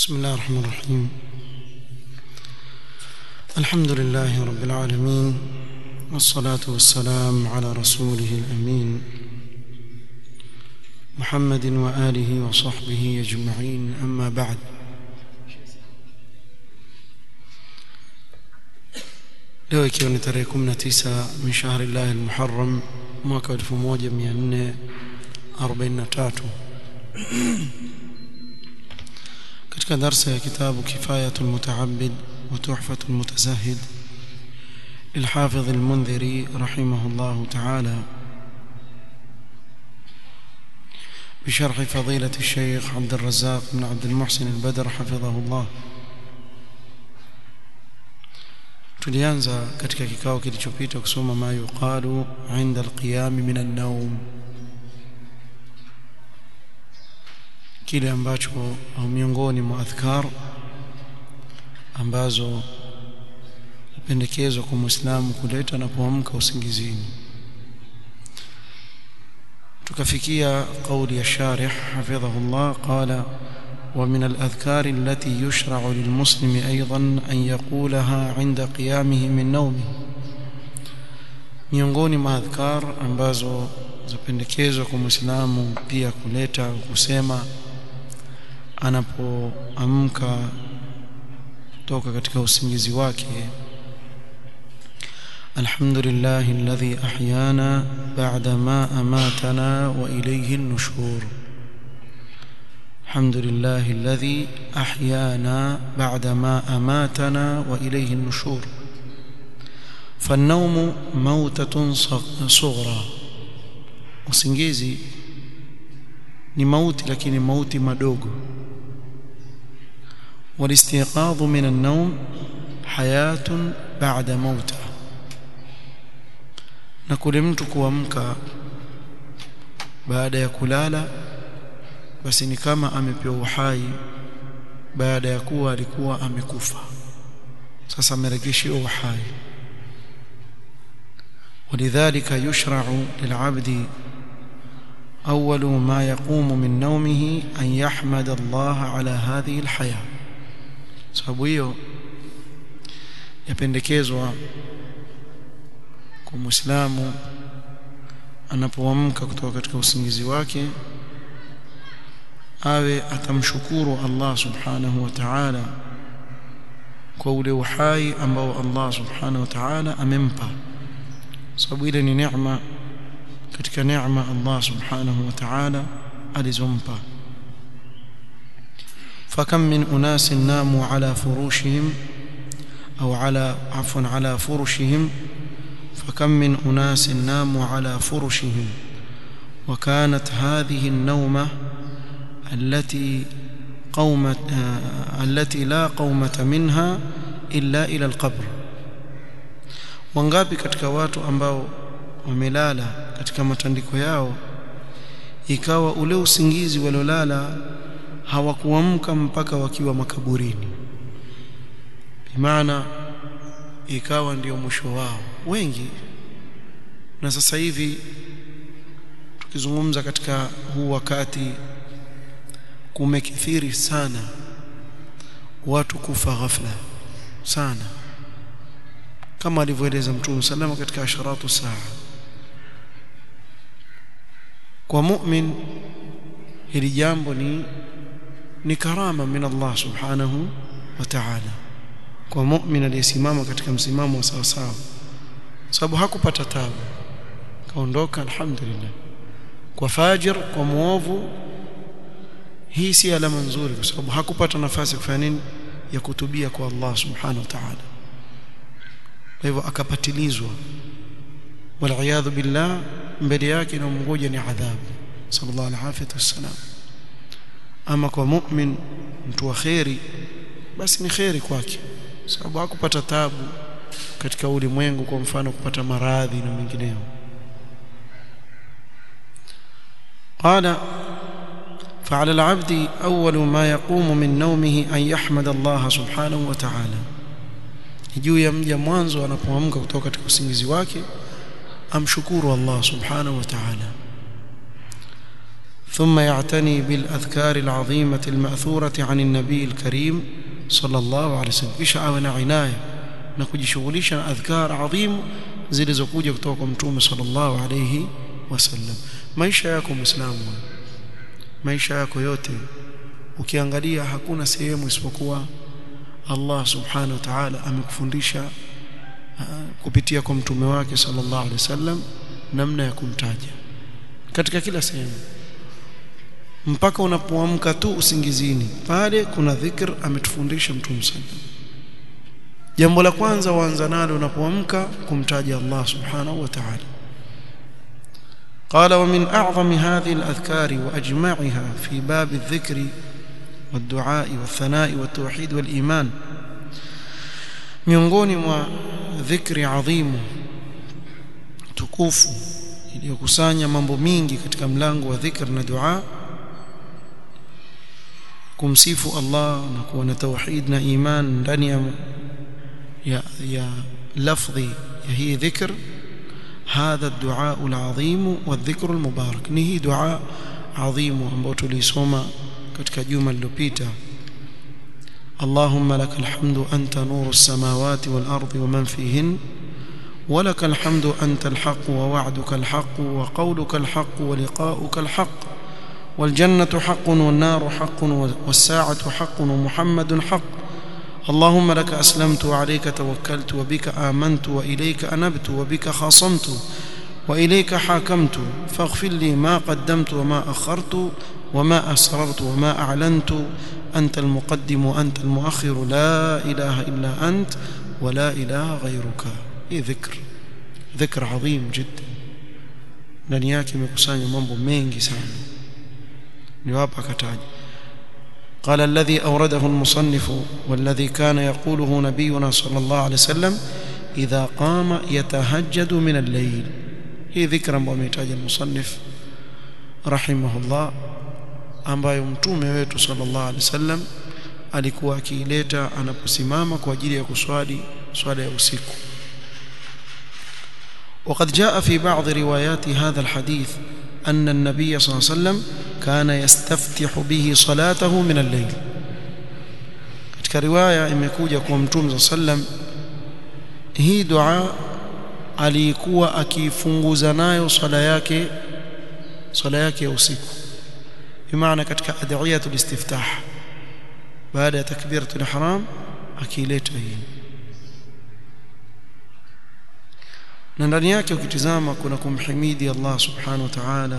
بسم الله الرحمن الرحيم الحمد لله رب العالمين والصلاة والسلام على رسوله الأمين محمد وآله وصحبه أجمعين أما بعد leo ikiwa ni tarehe 19 min shahri llahi almuharram mwaka 1443 katika darsa ya kitabu kifayatu lmutaabid wa tuhfatu lmutazahid للحافظ المنذري رحمه الله تعالى بشرح فضيلة الشيخ عبد الرزاق بن عبد المحسن البدر حفظه الله tulianza katika kikao kilichopita kusoma ma yuqalu inda alqiyam min an-nawm kile ambacho au miongoni mwa adhkar ambazo pendekezwa kwa muislamu kuleta anapoamka usingizini tukafikia kauli ya sharih hafidhahullah qala ومن الأذكار التي يشرع للمسلم أيضا أن يقولها عند قيامه من نومه miongoni mwa adhkar ambazo zapendekezwa kwa muislamu pia kuleta kusema anapoamka kutoka katika usingizi wake alhamdulillah alladhi ahyana ba'da ma amatana wa ilayhi an-nushur الحمد لله الذي أحيانا بعدما أماتنا وإليه النشور فالنوم موتة صغرى usingizi ni mauti lakini mauti madogo والاستيقاظ من النوم حياة بعد موته na kule mtu kuamka baada ya kulala basi ni kama amepewa uhai baada ya kuwa alikuwa amekufa sasa amerejeshiwa uhai ولذلك يشرع للعبد أول ما يقوم من نومه أن يحمد الله على هذه الحياة sababu hiyo yapendekezwa kwa muislamu anapoamka kutoka katika usingizi wake awe atamshukuru Allah subhanahu wa ta'ala kwa ule uhai ambao Allah subhanahu wa ta'ala amempa sababu ile ni neema katika neema Allah subhanahu wa ta'ala alizompa فكم من أناس ناموا على فروشهم أو على عفوا على فرشهم فكم من أناس ناموا على فرشهم وكانت هذه النومة التي قومة التي لا قومة منها إلا إلى القبر wangapi katika watu ambao wamelala katika matandiko yao ikawa ule usingizi waliolala hawakuamka mpaka wakiwa makaburini bimaana ikawa ndio mwisho wao wengi na sasa hivi tukizungumza katika huu wakati kumekithiri sana watu kufa ghafla sana kama alivyoeleza Mtume salama katika asharatu saa kwa mu'min hili jambo ni ni karama min Allah subhanahu wa ta'ala kwa mu'min aliyesimama katika msimamo wa sawa sawa sababu hakupata tabu kaondoka alhamdulillah kwa fajir kwa muovu hii si alama nzuri kwa sababu hakupata nafasi ya kufanya nini ya kutubia kwa Allah subhanahu wa ta'ala kwa hivyo akapatilizwa wal billah mbele yake na mngoja ni adhabu sallallahu alaihi wasallam ama kwa mu'min mtu wa khairi basi ni khairi kwake sababu hakupata tabu katika ulimwengu kwa mfano kupata maradhi na mengineyo qala فعلى العبد أول ما يقوم من نومه أن يحمد الله سبحانه وتعالى juu ya mja mwanzo anapoamka kutoka katika usingizi wake amshukuru Allah subhanahu wa ta'ala ثم يعتني بالأذكار العظيمة المأثورة عن النبي الكريم صلى الله عليه وسلم kisha awe na inaya na kujishughulisha na adhkar adhimu zilizokuja kutoka kwa mtume sallallahu alayhi wasallam maisha yako muislamu maisha yako yote ukiangalia hakuna sehemu isipokuwa Allah subhanahu wa ta'ala amekufundisha kupitia kwa mtume wake sallallahu alaihi wasallam namna ya kumtaja katika kila sehemu mpaka unapoamka tu usingizini pale kuna dhikr ametufundisha mtume sallallahu jambo la kwanza waanza nalo unapoamka kumtaja Allah subhanahu wa ta'ala قال ومن أعظم هذه الأذكار وأجمعها في باب الذكر والدعاء والثناء والتوحيد والإيمان miongoni mwa dhikri adhimu tukufu iliyokusanya mambo mingi katika mlango wa dhikr na dua kumsifu Allah na kuwa na tauhid na iman ndani ya ya, ya lafdhi ya hii dhikr هذا الدعاء العظيم والذكر المبارك نهي دعاء عظيم ambao tulisoma katika juma lililopita اللهم لك الحمد أنت نور السماوات والأرض ومن فيهن ولك الحمد أنت الحق ووعدك الحق وقولك الحق ولقاؤك الحق والجنة حق والنار حق والساعة حق ومحمد حق اللهم لك أسلمت وعليك توكلت وبك آمنت وإليك أنبت وبك خاصمت وإليك حاكمت فاغفر لي ما قدمت وما أخرت وما أسررت وما أعلنت أنت المقدم وأنت المؤخر لا إله إلا أنت ولا إله غيرك إيه ذكر ذكر عظيم جدا ndani yake imekusanya mambo mengi sana ni hapa akataja قال الذي أورده المصنف والذي كان يقوله نبينا صلى الله عليه وسلم إذا قام يتهجد من الليل هي ذكرا بميتاج المصنف رحمه الله ambayo mtume wetu sallallahu alaihi wasallam alikuwa akiileta anaposimama kwa ajili ya kuswali swala ya usiku وقد جاء في بعض روايات هذا الحديث أن النبي صلى الله عليه وسلم كان يستفتح به صلاته من الليل katika riwaya imekuja kwa mtume sallam hii dua alikuwa akifunguza nayo swala yake swala yake ya usiku bimaana katika adhiyatul istiftah baada ya takbiratul ihram akileta hii na ndani yake ukitizama kuna kumhimidi Allah subhanahu wa ta'ala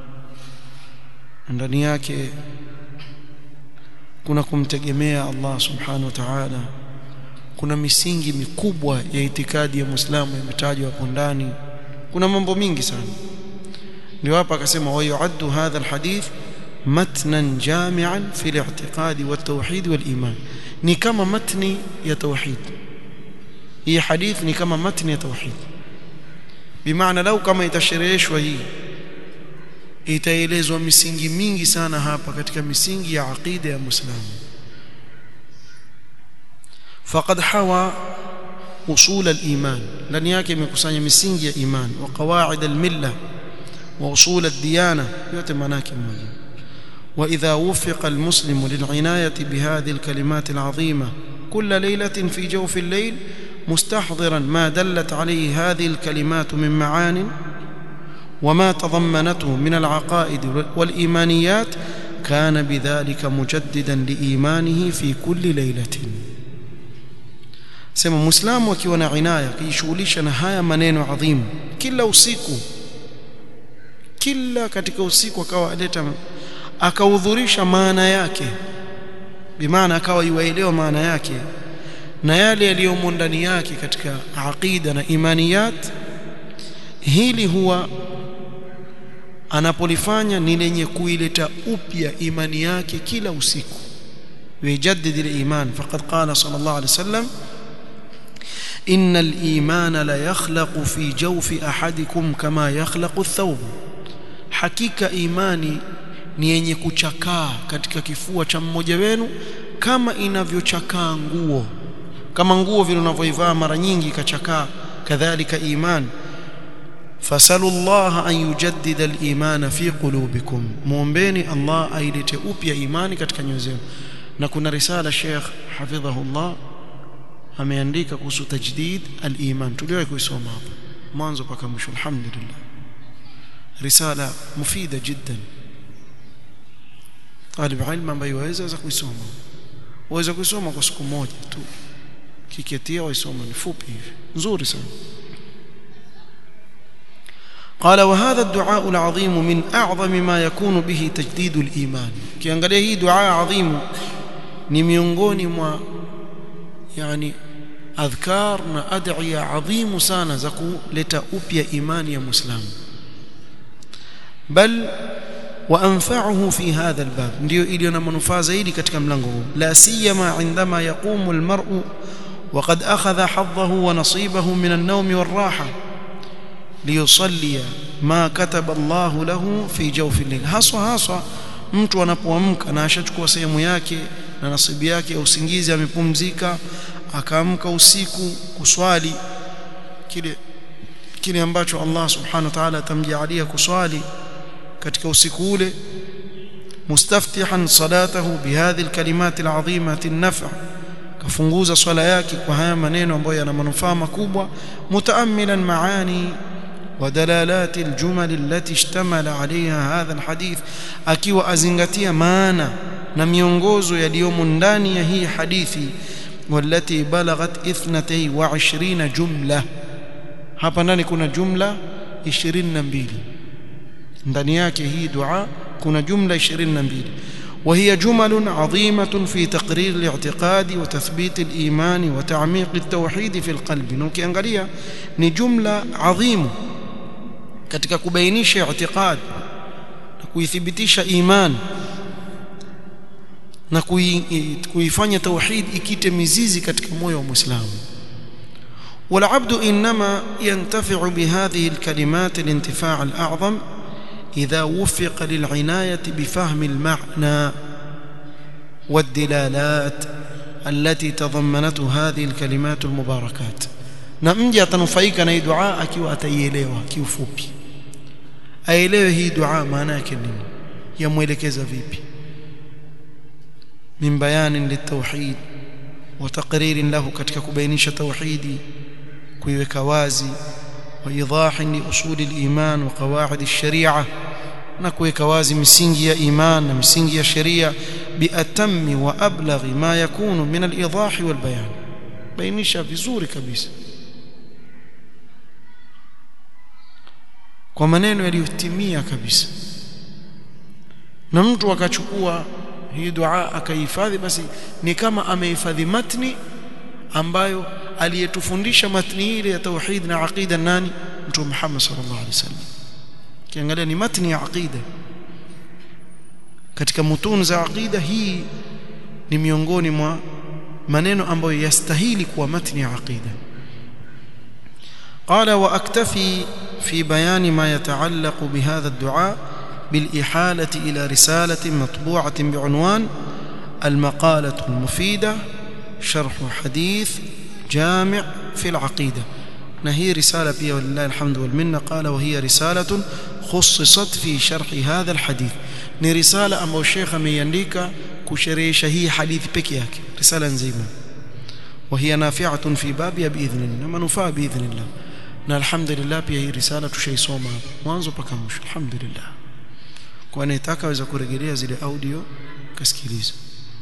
ndani yake kuna kumtegemea Allah subhanahu wa ta'ala kuna misingi mikubwa ya itikadi ya Muislamu imetajwa hapo ndani kuna mambo mingi sana ndio hapa akasema wa yu'addu hadha alhadith matnan jami'an fi al-i'tiqad wat-tauhid wal-iman ni kama matni ya tauhid hii hadith ni kama matni ya tauhid bimaana lau kama itashereheshwa hii itaelezwa misingi mingi sana hapa katika misingi ya aqida ya Muislamu faqad hawa usul al-iman ndani yake imekusanya misingi ya iman wa qawaid al-milla wa usul ad-diyana yote maana yake moja واذا وفق المسلم للعنايه بهذه الكلمات العظيمه كل ليله في جوف الليل مستحضرا ما دلت عليه هذه الكلمات من معان وما تضمنته من العقائد والايمانيات كان بذلك مجددا لايمانه في كل ليله sema muislamu akiwa na inaya akijishughulisha na haya maneno adhimu kila usiku kila katika usiku akawa aleta akahudhurisha maana yake bimaana akawa iwaelewa maana yake na yale yaliyomo ndani yake katika aqida na imaniyat hili huwa anapolifanya ni lenye kuileta upya imani yake kila usiku ويجدد الإيمان فقد قال صلى الله عليه وسلم إن الإيمان لا يخلق في جوف أحدكم كما يخلق الثوب حقيقة إيماني ni yenye kuchakaa katika kifua cha mmoja wenu kama inavyochakaa nguo kama nguo vile unavyoivaa mara nyingi ikachakaa kadhalika iman fasalu Allah an yujaddida al-iman fi qulubikum muombeni Allah ailete upya imani katika nyoyo zenu na kuna risala Sheikh hafidhahullah ameandika kuhusu tajdid al-iman tuliwahi kuisoma hapa mwanzo mpaka mwisho alhamdulillah risala mufida jiddan talib ilmu ambaye waweza kuisoma waweza kuisoma kwa siku moja tu kiketia waisoma ni fupi hivi nzuri sana قال وهذا الدعاء العظيم من أعظم ما يكون به تجديد الإيمان kiangalia hii dua adhimu ni miongoni mwa yani adhkar na ad'iya adhimu sana za kuleta upya imani ya muislamu bal وانفعه في هذا الباب ndio iliyo na manufaa zaidi katika mlango huu la siyama indama yaqumu almar'u وقد اخذ حظه ونصيبه من النوم والراحه ليصلي ما كتب الله له في جوف الليل haswa haswa mtu anapoamka na ashachukua sehemu yake na nasibu yake ya usingizi amepumzika akaamka usiku kuswali kile kile ambacho Allah subhanahu wa ta'ala atamjalia kuswali katika usiku ule mustaftihan salatahu bihadhi alkalimat alazimati an-naf' kafunguza swala yake kwa haya maneno ambayo yana manufaa makubwa mutaammilan maani ودلالات الجمل التي اشتمل عليها هذا الحديث akiwa azingatia maana na miongozo yaliyomo ndani ya hii hadithi والتي بلغت 22 جمله hapa ndani kuna jumla 22 ndani yake hii dua kuna jumla 22 وهي جمل عظيمة في تقرير الاعتقاد وتثبيت الإيمان وتعميق التوحيد في القلب نوكيangalia ni jumla adhimu katika kubainisha i'tiqad na kuithibitisha iman na kuifanya tauhid ikite mizizi katika moyo wa Muislamu والعبد انما ينتفع بهذه الكلمات الانتفاع الاعظم اذا وفق للعنايه بفهم المعنى والدلالات التي تضمنته هذه الكلمات المباركات na mja atanufaika na hii dua akiwa ataielewa kiufupi aelewe hii dua maana yake nini yamuelekeza vipi min bayanin litauhid wa taqririn lahu katika kubainisha tauhidi kuiweka wazi wa idahin li usuli al-iman wa qawaid ash-shari'ah na kuweka wazi misingi ya iman na misingi ya sheria biatammi wa ablaghi ma yakunu min al-idah wal bayan bainisha vizuri kabisa kwa maneno yaliyotimia kabisa na mtu akachukua hii dua akahifadhi basi ni kama amehifadhi matni ambayo aliyetufundisha matni ile ya tauhid na aqida nani mtume Muhammad sallallahu alaihi wasallam kiangalia ni matni ya aqida katika mutun za aqida hii ni miongoni mwa maneno ambayo yastahili kuwa matni ya aqida قال واكتفي في بيان ما يتعلق بهذا الدعاء بالاحاله الى رساله مطبوعه بعنوان المقاله المفيده شرح حديث جامع في العقيده نهي رساله بها ولله الحمد والمنه قال وهي رساله خصصت في شرح هذا الحديث ni risala ambayo Sheikh ameiandika kusherehesha hii hadithi peke yake risala nzima وهي نافعه في بابها باذن الله manufaa باذن الله na alhamdulillah pia hii risala tushaisoma mwanzo mpaka mwisho alhamdulillah kwa anayetaka aweza kurejelea zile audio kasikiliza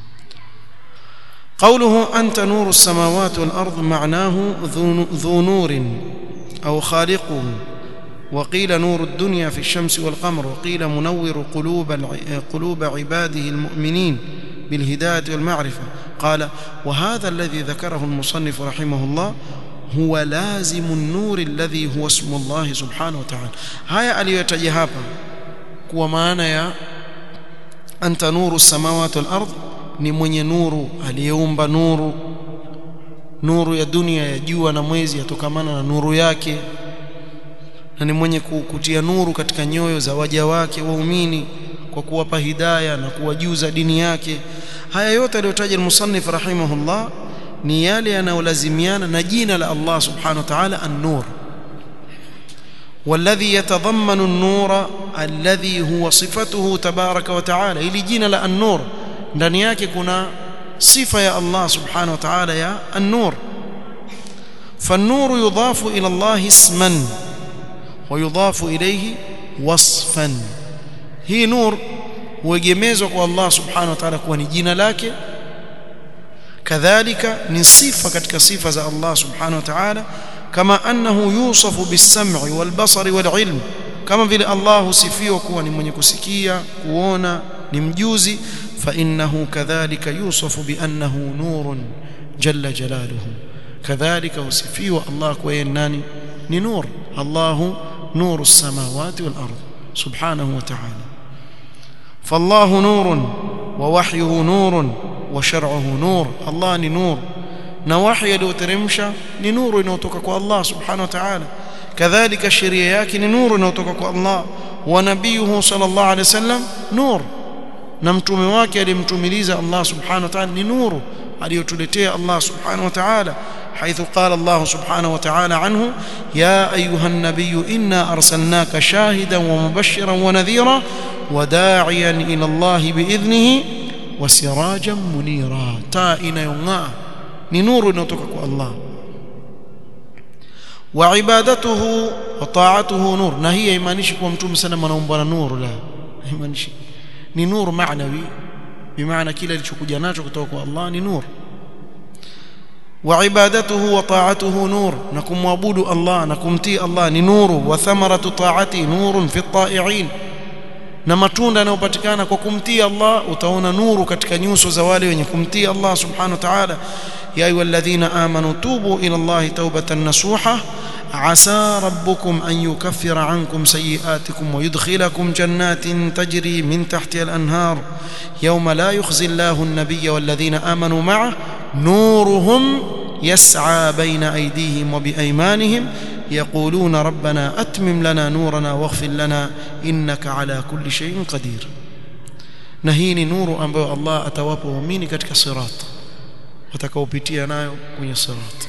قوله أنت نور السماوات والأرض معناه ذو نور أو خالقه وقيل نور الدنيا في الشمس والقمر وقيل منور قلوب قلوب عباده المؤمنين بالهداية والمعرفة قال وهذا الذي ذكره المصنف رحمه الله هو لازم النور الذي هو اسم الله سبحانه وتعالى هيا aliyotaja hapa kuwa maana ya anta nuru samawati wal ard ni mwenye nuru aliyeumba nuru nuru ya dunia ya jua na mwezi yatokamana na nuru yake na ni mwenye kutia nuru katika nyoyo za waja wake waumini kwa kuwapa hidaya na kuwajuza dini yake haya yote aliyotaja al-musannif rahimahullah ni yale yanayolazimiana na jina la Allah subhanahu wa ta'ala an-nur والذي يتضمن النور الذي هو صفته تبارك وتعالى ili jina la an-nur ndani yake kuna sifa ya Allah subhanahu wa ta'ala ya an-nur فالنور يضاف إلى الله اسما ويضاف إليه وصفا هي نور huegemezwa kwa Allah subhanahu wa ta'ala kuwa ni jina lake kadhalika ni sifa katika sifa za Allah subhanahu wa ta'ala kama annahu yusafu bis-sam'i wal-basari wal-ilm kama vile Allah husifiwa kuwa ni mwenye kusikia kuona ni mjuzi fa innahu kadhalika yusafu bi annahu nurun jalla jalaluhu kadhalika husifiwa Allah kwa yeye nani ni nur Allahu nuru as-samawati wal-ard subhanahu wa ta'ala فالله نور ووحيه نور وشرعه نور الله ni nur na wahi aliyoteremsha ni nuru inayotoka kwa Allah subhanahu wa ta'ala kadhalika sheria yake ni nuru inayotoka kwa Allah wa nabiyuhu sallallahu alayhi wasallam nur na mtume wake alimtumiliza Allah subhanahu wa ta'ala ni nuru aliyotuletea Allah subhanahu wa ta'ala حيث قال الله سبحانه وتعالى عنه يا أيها النبي إنا أرسلناك شاهدا ومبشرا ونذيرا وداعيا إلى الله بإذنه وسراجا منيرا تائن يوما نور نتوكك الله وعبادته وطاعته نور نهي يمانيش كما متوم سنة منومبنا نور لا يمانيش ni nur maanawi bimaana kile alichokuja nacho kutoka kwa Allah ni nur وعبادته وطاعته نور نكم معبود الله نكمتي الله ni nuru wa thamaratu ta'ati nurun fi at-ta'i'in na matunda yanayopatikana kwa kumtii Allah utaona nuru katika nyuso za wale wenye kumtii Allah subhanahu wa ta'ala ya ayyuhalladhina amanu tubu ila Allah tawbatan nasuha عسى ربكم أن يكفر عنكم سيئاتكم ويدخلكم جنات تجري من تحتها الأنهار يوم لا يخزي الله النبي والذين آمنوا معه نورهم يسعى بين أيديهم وبأيمانهم يقولون ربنا أتمم لنا نورنا واغفر لنا إنك على كل شيء قدير نهيني نور أنبو الله أتوابه وميني كتك صراط وتكوبتي نايو كوني صراط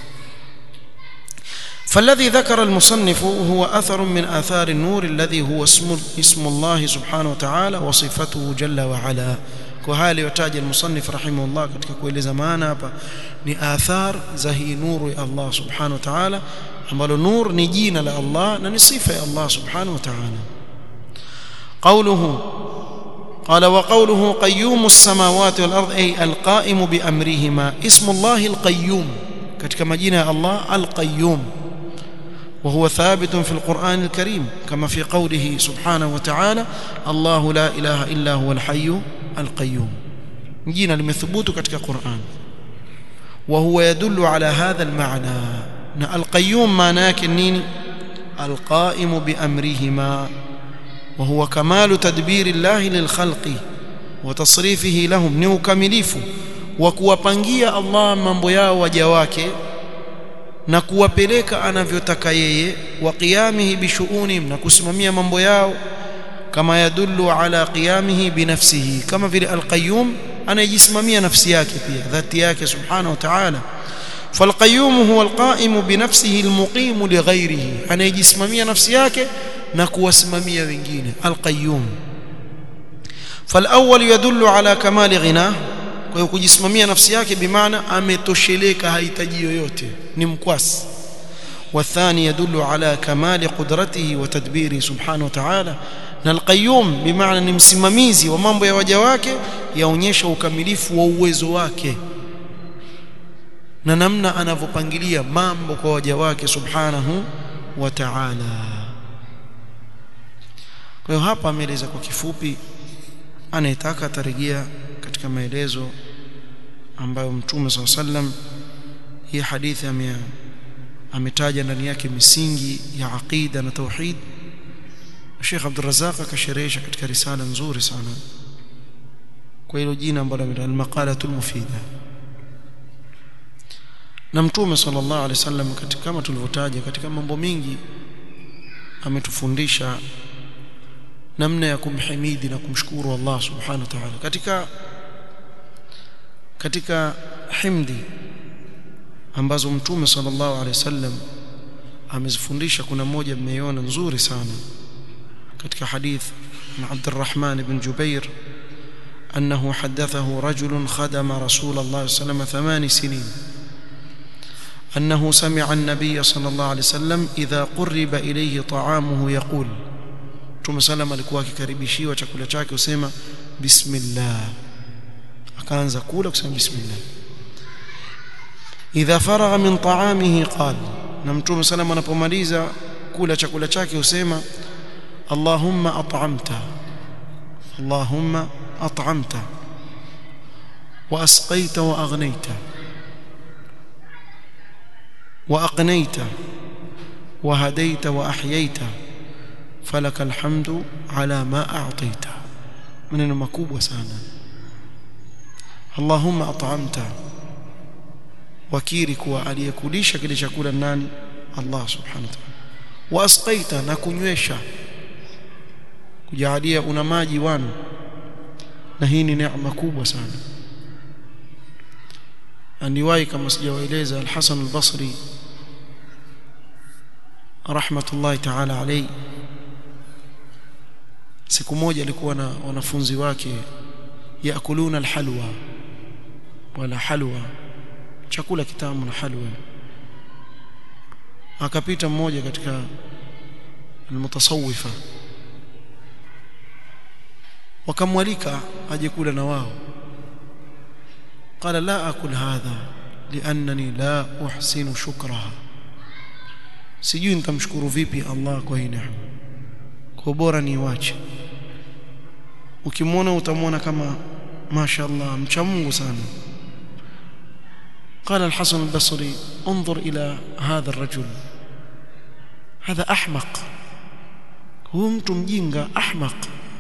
فالذي ذكر المصنف هو أثر من آثار النور الذي هو اسم, اسم الله سبحانه وتعالى وصفته جل وعلا وهالي وتاج المصنف رحمه الله katika kueleza maana hapa ni athar za hii nuru ya Allah subhanahu wa ta'ala ambalo nur ni jina la Allah na ni sifa ya Allah subhanahu wa ta'ala قوله قال وقوله قيوم السماوات والأرض أي القائم بأمرهما اسم الله القيوم katika majina ya Allah al-Qayyum وهو ثابت في القرآن الكريم كما في قوله سبحانه وتعالى الله لا إله إلا هو الحي القيوم جينا لمثبوت كتك القرآن وهو يدل على هذا المعنى القيوم معناه النين القائم بأمرهما وهو كمال تدبير الله للخلق وتصريفه لهم ni ukamilifu wa kuwapangia Allah mambo yao waja wake na kuwapeleka anavyotaka yeye wa qiyamihi bishuunihim na kusimamia mambo yao kama yadullu ala qiyamihi binafsihi kama vile alqayyum anayejisimamia nafsi yake pia dhati yake subhanahu wa ta'ala فالقيوم هو القائم بنفسه المقيم لغيره anayejisimamia nafsi yake na kuwasimamia wengine alqayyum فالاول يدل على كمال غناه kwa hiyo kujisimamia nafsi yake bimaana ametosheleka hahitaji yoyote ni mkwasi والثاني يدل على كمال قدرته وتدبيره سبحانه وتعالى na alqayyum bimaana ni msimamizi wa mambo ya waja wake yaonyesha ukamilifu wa uwezo wake na namna anavyopangilia mambo kwa waja wake subhanahu wa ta'ala kwa hiyo hapa ameeleza kwa kifupi anayetaka atarejea katika maelezo ambayo mtume SAW sallam hii hadithi ametaja ndani yake misingi ya aqida na tauhid Sheikh Abdul Razzaq akasherehesha katika risala nzuri sana kwa hilo jina ambalo ameita al-maqalatul mufida na mtume sallallahu alaihi wasallam katika kama tulivyotaja katika mambo mingi ametufundisha namna ya kumhimidi na kumshukuru Allah subhanahu wa ta'ala katika katika himdi ambazo mtume sallallahu alaihi wasallam amezifundisha kuna moja mmeiona nzuri sana katika hadith na Abdurrahman ibn Jubair أنه حدثه رجل خدم رسول الله صلى الله عليه وسلم ثمان سنين أنه سمع النبي صلى الله عليه وسلم إذا قرب إليه طعامه يقول Mtume salam alikuwa akikaribishiwa chakula chake usema bismillah akaanza kula kusema bismillah idha faragha min ta'amihi qala na Mtume salam anapomaliza kula chakula chake usema Allahumma at'amta Allahumma at'amta wa asqaita wa aghnayta wa aqnayta wa hadaita wa ahyayta falaka alhamdu ala ma a'taita maneno makubwa sana Allahumma at'amta wakiri kuwa aliyekulisha kile chakula nani Allah subhanahu wa ta'ala wa asqaita na kunywesha kujalia una maji wanu na hii ni neema kubwa sana andiwahi kama sijawaeleza al-Hasan al-Basri rahmatullahi ta'ala alayhi siku moja alikuwa na wanafunzi wake yakuluna alhalwa wala halwa chakula kitamu na halwa akapita mmoja katika almutasawwifa wakamwalika aje kula na wao قال لا اكل هذا لانني لا احسن شكرها sijui nitamshukuru vipi Allah kwa hii neema kwa bora niwache ukimwona utamwona kama mashaallah mcha Mungu sana قال الحسن البصري انظر إلى هذا الرجل هذا أحمق هو mtu mjinga أحمق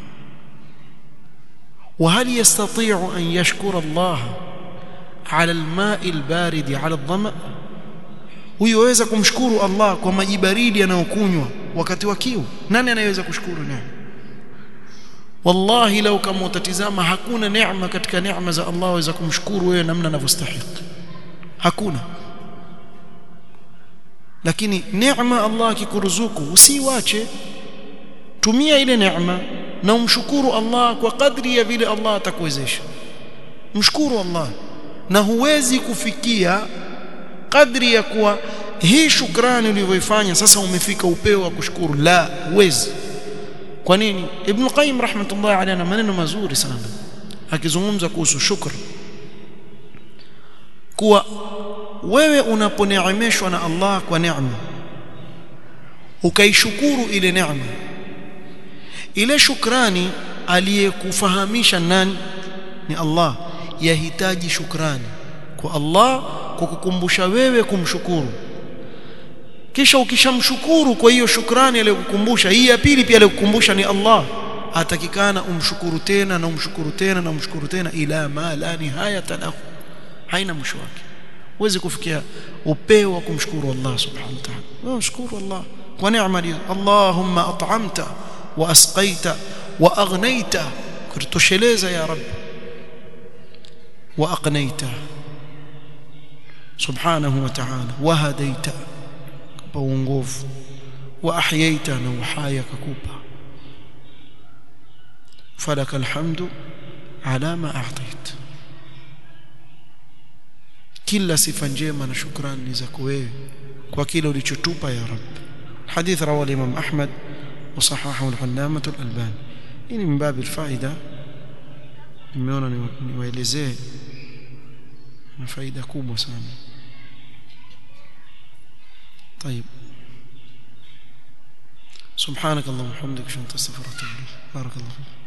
وهل يستطيع أن يشكر الله على الماء البارد على الظمأ huyoweza kumshukuru Allah kwa maji baridi yanayokunywa wakati wa kiu nani anayeweza kushukuru neema wallahi lau kama utatizama hakuna neema katika neema za Allah waweza kumshukuru wewe namna anavyostahili hakuna lakini neema Allah akikuruzuku usiwache tumia ile neema na umshukuru Allah kwa kadri ya vile Allah atakuwezesha mshukuru Allah na huwezi kufikia kadri ya kuwa hii shukrani ulivyoifanya sasa umefika upeo wa kushukuru la huwezi kwa nini ibn qayyim rahmatullahi alayhi ana maneno mazuri sana akizungumza kuhusu shukr kuwa wewe unaponeemeshwa na Allah kwa neema ukaishukuru ile neema ile shukrani aliyekufahamisha nani ni Allah yahitaji shukrani kwa Allah kwa kukumbusha wewe kumshukuru kisha ukishamshukuru kwa hiyo shukrani aliyokukumbusha hii ya pili pia aliyokukumbusha ni Allah atakikana umshukuru tena na umshukuru tena na umshukuru tena ila ma la nihayata lahu haina mwisho wake huwezi kufikia upeo wa kumshukuru Allah subhanahu wa ta'ala wewe mshukuru Allah kwa neema hizo Allahumma at'amta wa asqaita wa aghnaita kutosheleza ya rab wa aqnaita subhanahu wa ta'ala wa hadaita kupa uongofu wa ahyaita na uhai kakupa falaka alhamdu ala ma a'tait kila sifa njema na shukrani ni zako wewe kwa kile ulichotupa ya rab hadith rawi al-imam ahmad وصححه العلامة الألباني ini من باب الفائدة nimeona niwaelezee na faida kubwa sana طيب سبحانك اللهم وبحمدك اشهد ان لا اله الا انت استغفرك واتوب اليك بارك الله فيك